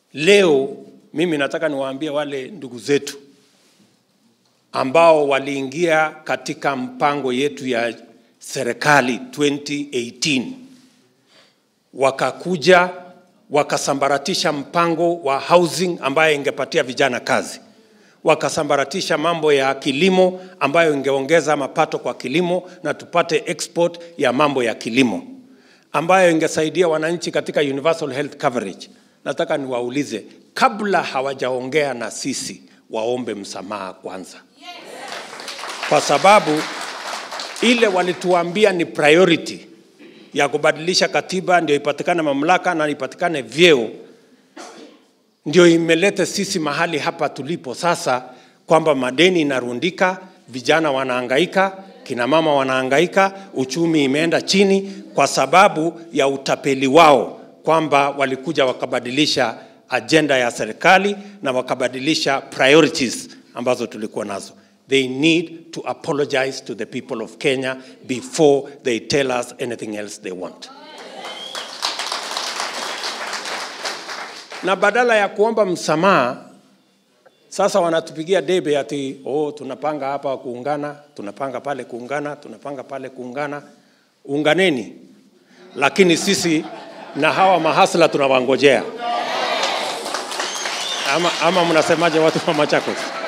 Leo mimi nataka niwaambie wale ndugu zetu ambao waliingia katika mpango yetu ya serikali 2018 wakakuja wakasambaratisha mpango wa housing ambayo ingepatia vijana kazi, wakasambaratisha mambo ya kilimo ambayo ingeongeza mapato kwa kilimo na tupate export ya mambo ya kilimo ambayo ingesaidia wananchi katika universal health coverage. Nataka niwaulize, kabla hawajaongea na sisi, waombe msamaha kwanza, kwa sababu ile walituambia ni priority ya kubadilisha katiba ndio ipatikane mamlaka na ipatikane vyeo, ndio imeleta sisi mahali hapa tulipo sasa, kwamba madeni inarundika, vijana wanahangaika, kina mama wanahangaika, uchumi imeenda chini kwa sababu ya utapeli wao, kwamba walikuja wakabadilisha ajenda ya serikali na wakabadilisha priorities ambazo tulikuwa nazo. They need to apologize to the people of Kenya before they tell us anything else they want. Na badala ya kuomba msamaha, sasa wanatupigia debe ati oh, tunapanga hapa kuungana, tunapanga pale kuungana, tunapanga pale kuungana. Unganeni, lakini sisi na hawa mahasla tunawangojea. Ama, ama mnasemaje watu wa Machakos?